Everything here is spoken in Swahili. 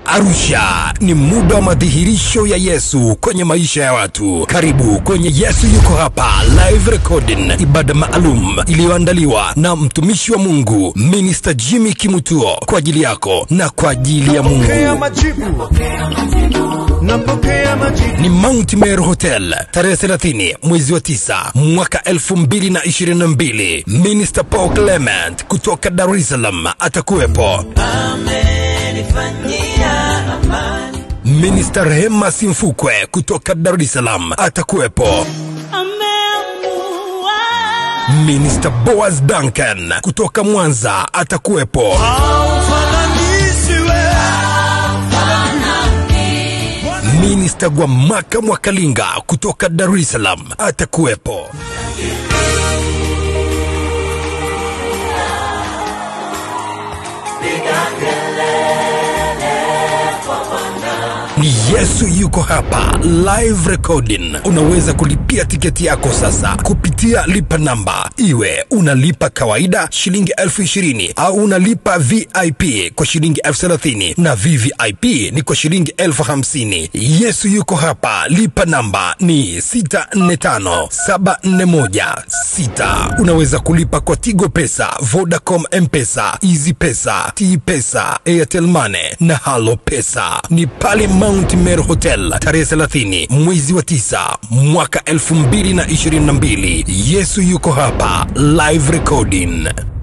Arusha ni muda wa madhihirisho ya Yesu kwenye maisha ya watu. Karibu kwenye Yesu Yuko Hapa live recording, ibada maalum iliyoandaliwa na mtumishi wa Mungu Minister Jimmy Kimutuo kwa ajili yako na kwa ajili ya Pokea Mungu. majibu. Napokea majibu. Ni Mount Meru Hotel tarehe 30 mwezi wa 9 mwaka 2022. Minister Paul Clement kutoka Dar es Salaam atakuwepo. Minister Rehema Simfukwe kutoka Dar es Salaam atakuwepo. Minister Boaz Duncan kutoka Mwanza atakuwepo. Haufananishwi. Minister Gwamaka Mwakalinga kutoka Dar es Salaam atakuwepo. Ni Yesu yuko hapa live recording. Unaweza kulipia tiketi yako sasa kupitia lipa namba, iwe unalipa kawaida shilingi elfu ishirini au unalipa VIP kwa shilingi elfu thelathini na VVIP ni kwa shilingi elfu hamsini. Yesu yuko hapa, lipa namba ni 641741 Unaweza kulipa kwa Tigo Pesa, Vodacom M-Pesa, Easy Pesa, T Pesa, Airtel Money na Halo Pesa. Ni pale Mount Meru Hotel tarehe 30 mwezi wa 9 mwaka 2022. Yesu yuko hapa live recording.